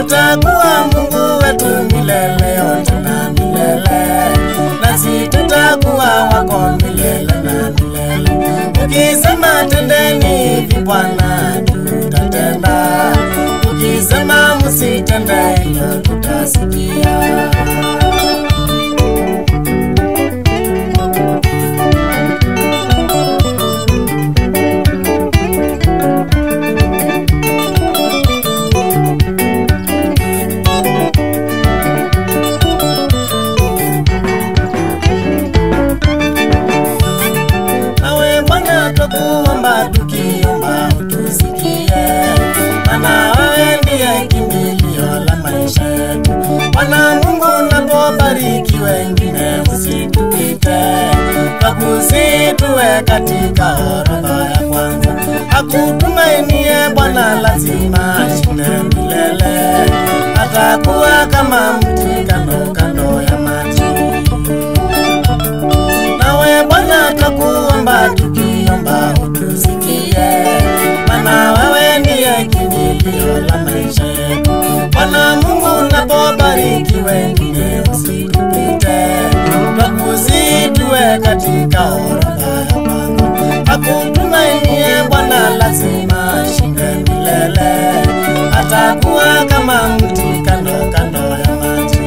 atakuwa Mungu wetu milele yote na milele, nasi tutakuwa wako milele na milele. Ukisema tendeni hivi Bwana, tutatenda. Ukisema msitende hilo, tutasikia. nawe Bwana twakuomba, tukiomba utusikie, maana wewe ndiye kimbilio la maisha yetu. Bwana Mungu, unapobariki wengine usitupite, twakusihi tuwe katika orodha ya kwanza. Akutumainie Bwana lazima ashinde milele, atakuwa kama mti kando kando ya maji nawe Bwana twakuomba, tukiomba utusikie, maana wewe ndiye kimbilio la maisha yetu. Bwana Mungu, unapobariki wengine usitupite, twakusihi tuwe katika orodha ya kwanza. Akutumainie Bwana lazima ashinde milele, atakuwa kama mti kando kando ya maji.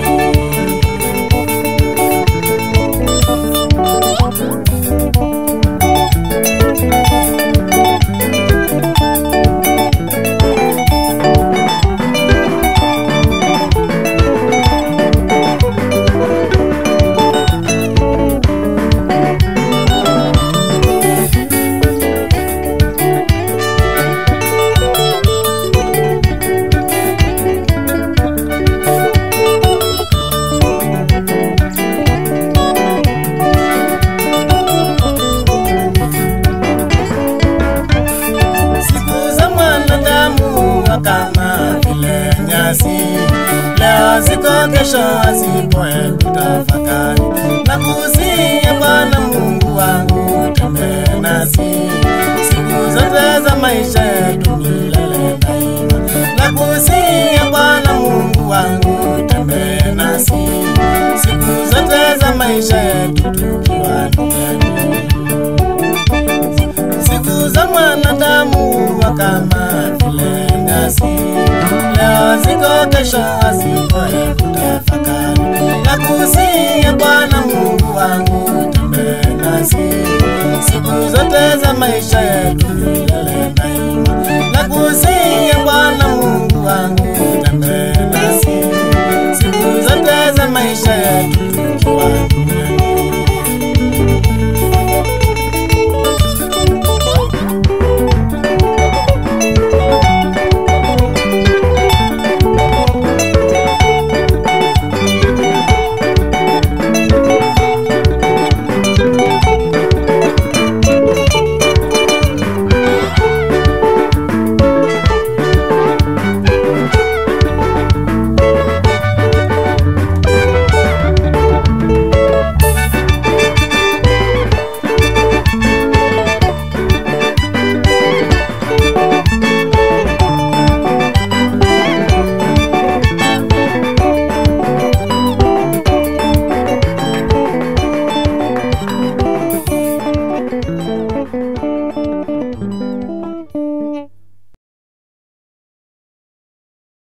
Siku za mwanadamu wa kama vile nyasi, leo ziko, kesho hazipo. Hebu tafakari na kusia Bwana Mungu wangu, tembee nasi siku zote za maisha yetu milele daima. Na kusia Bwana Mungu wangu, tembee nasi siku zote za maisha yetu tukiwa duniani siku za mwanadamu wa kama vile nyasi, leo ziko, kesho hazipo. Hebu tafakari na kusia Bwana Mungu wangu, tembee nasi siku zote za maisha yetu milele daima. Na kusia Bwana Mungu wangu, tembee nasi siku zote za maisha yetu